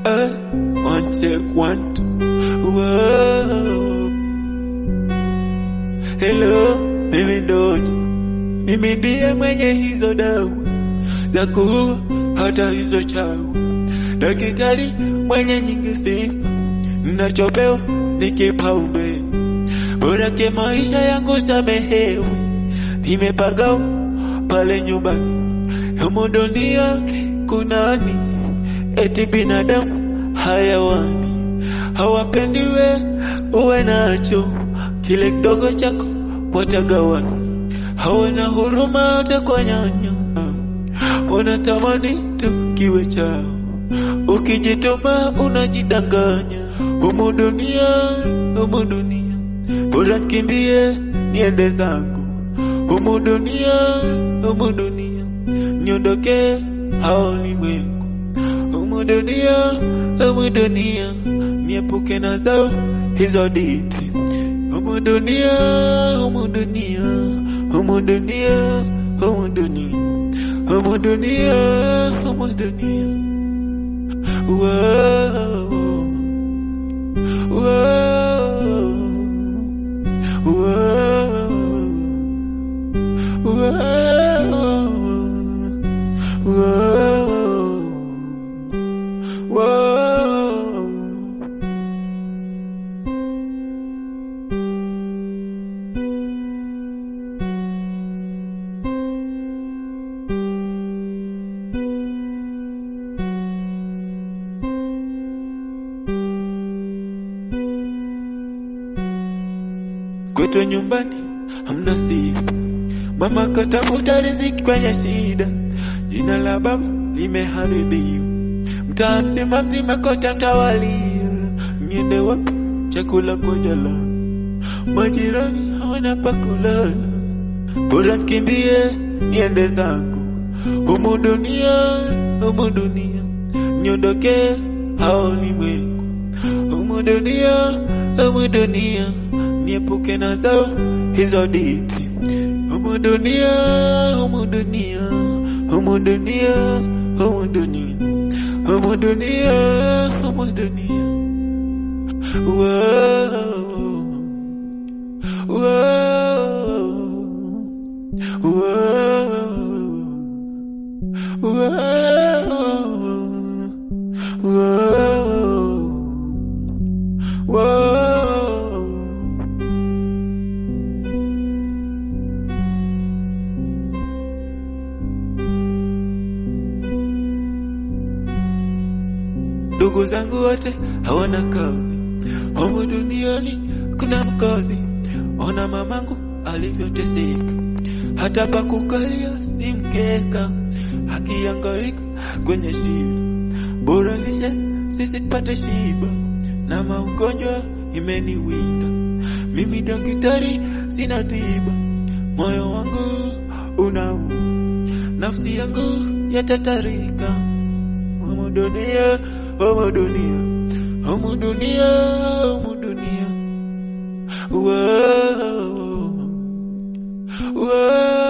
Uh, one take one two. Whoa. Hello, mimi Doja, mimi ndiye mwenye hizo dawa za kuua hata hizo chawa, daktari mwenye nyingi sifa, ninachopewa ni kipaumbele bora ke maisha yangu samehewe, nimepagao pale nyumbani humu dunia kunani, eti binadamu hayawani hawapendiwe uwe nacho kile kidogo chako watagawana, hawana huruma hata kwa nyanya, wanatamani tu kiwe chao. Ukijituma unajidanganya, humu dunia, humu dunia, bora kimbie niende zangu, humu dunia, humu dunia, niondoke hao limwengu, humu dunia, humu dunia, niepuke na zao hizo diti Humu dunia, humu dunia, humu dunia, humu dunia, humu dunia, humu dunia. Whoa, whoa, whoa, whoa, whoa. Kwetu nyumbani hamna sifa, mama katafuta riziki kwenye shida, jina la baba limeharibiwa, mtaa mzima mzima kote mtawalia, niende wapi? Chakula kwa jala, majirani hawana pa kulala, bora nikimbie niende zangu humu dunia, humu dunia, niondoke hao limwengu, humu dunia, humu dunia niepuke na zao hizo diti humu dunia, humu dunia, humu dunia, humu dunia, humu dunia, humu dunia. Whoa, whoa, whoa, whoa, whoa. Ndugu zangu wote hawana kazi, humu duniani kuna mkazi. Ona mamangu alivyoteseka, hata pa kukalia si mkeka, akihangaika kwenye shida. Bora lishe sisi tupate shiba, na maugonjwa imeniwinda. Mimi daktari sina tiba, moyo wangu unauma, nafsi yangu yatatarika Humu dunia, humu dunia, humu dunia, humu dunia. Whoa, whoa.